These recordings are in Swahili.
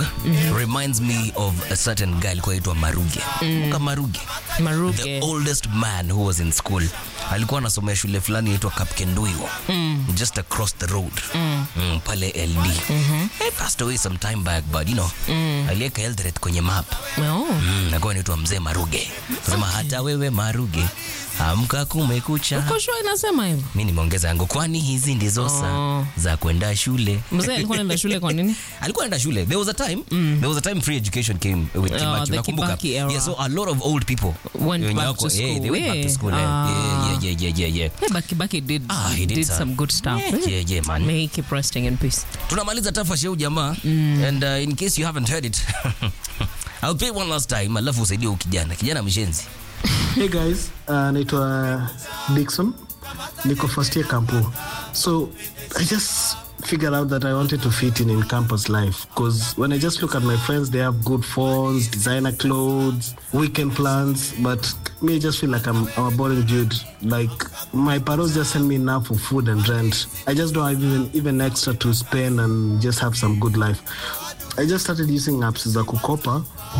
reminds me of a certain guy alikuwa aitwa Maruge. Kumbuka Maruge? The Maruge. oldest man who was in school. Alikuwa anasomea shule fulani inaitwa Kapkenduiwo. Just across the road. Mm, pale LD. He passed away some time back but you know, aliweka Eldoret kwenye map. Oh. Mm, nakuwa naitwa mzee Maruge. Sema hata wewe Maruge, amka kumekucha. Uko sure inasema hivyo? Mi nimeongeza yangu, kwani hizi ndizo saa za kwenda shule. Mzee alikuwa anaenda shule kwa nini? alikuwa anaenda shule there was a time there was a time free education came with Oh, Kibaki the unakumbuka Kibaki era. yeah so a lot of old people Went wenye back wako- to yeah, they went back to school. school eh. Ah. yeah, yeah, yeah, yeah, yeah. Hey, Baki Baki did, Ah, he did did some- some good stuff. Yeah, yeah, yeah, man. May he keep resting in peace. tunamaliza tafa sheu jamaa and uh, in case you haven't heard it I'll play one last time alafu usaidie huyu kijana kijana mshenzi Hey guys, uh, naitwa Dixon. Niko first year campo. So I just figured out that I wanted to fit in in campus life because when I just look at my friends, they have good phones, designer clothes, weekend plans, but me I just feel like I'm, I'm a boring dude. Like my parents just send me enough for food and rent. I just don't have even even extra to spend and just have some good life. I just started using apps za kukopa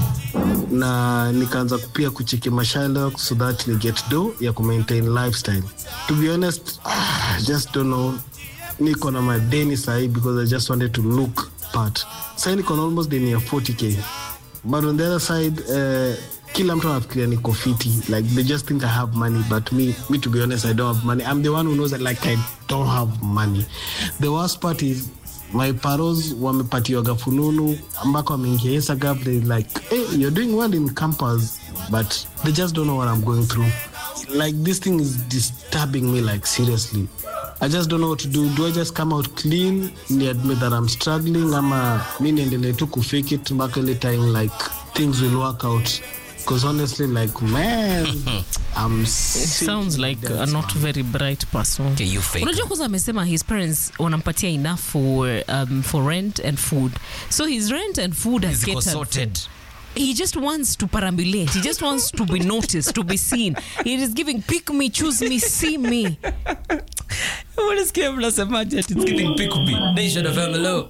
na nikaanza pia kucheki mashalok so that ni get do ya kumaintain lifestyle to be honest ah, I just don't know niko na madeni sahi because i just wanted to look part sahi niko na almost deni ya 40k but on the other side uh, kila mtu anafikiria niko fiti like they just think i have money but me, me to be honest i don't have money i'm the one who knows that like i don't have money the worst part is my paros wamepatiwaga fununu ambako wameingia instagram they like hey, you're doing well in campus but they just don't know what i'm going through like this thing is disturbing me like seriously i just don't know what to do do i just come out clean ni admit that i'm struggling ama mi niendelee tu kufake it mpaka ile time like things will work out because honestly like man i'm It sounds like a not very bright person. Okay, you fake. unajua kwanza amesema his parents wanampatia enough for, um, for rent and food so his rent and food has Ziko catered sorted. he just wants to perambulate he just wants to be noticed to be seen he is giving pick me choose me see me Unasikia mnasemaje ati it's giving pick me. Nation of MLO.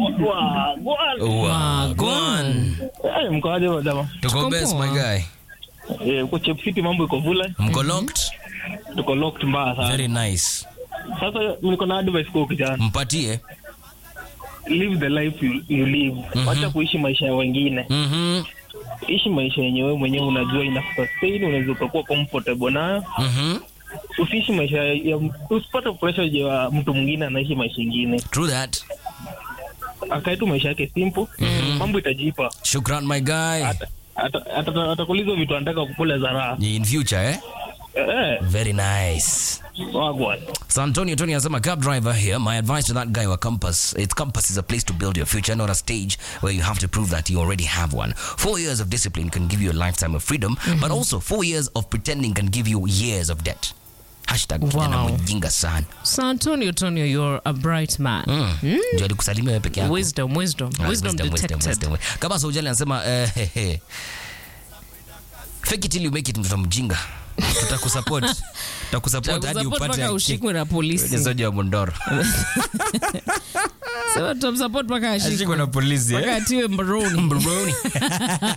Wagwan. mkoaje wadama Tuko best my guy. uko chepfiti mambo iko vule Mko locked? tuko locked mbaya sana Very nice. sasa niko na advice kwa kijana Mpatie. live the life you, you live wacha kuishi maisha ya wengine Mhm. ishi maisha yenye wewe mwenyewe unajua ina sustain unaweza ukakuwa comfortable nayo Mhm. usiishi maisha ya usipate pressure ya mtu mwingine anaishi maisha ingine True that. akae tu maisha yake simple mambo itajipa Shukran my guy. Ata- ata- ata- atakuuliza vitu anataka kukula za raha In future eh? eh, Very nice. wagwan So Antonio Tony anasema cab driver here. My advice to that guy wa Compass, it's Compass is a place to build your future, not a stage where you have to prove that you already have one. Four years of discipline can give you a lifetime of freedom, but also four years of pretending can give you years of debt. Hashtag kijana Wow. mjinga sana. so antonio antonio you're a bright man Mm. Ndio alikusalimia wewe peke yako. wisdom wisdom Ah, wisdom, detected wisdom. Kama Saujali anasema eh, he, he. Fake it till you make it mtoto mjinga. Tutakusupport. Tutakusupport hadi Tutakusupport upate mpaka ushikwe na polisi Ni wa Mondoro. Sema tutamsupport mpaka ashikwe Ashikwe na polisi. mpaka eh? atiwe mbaroni Mbroni.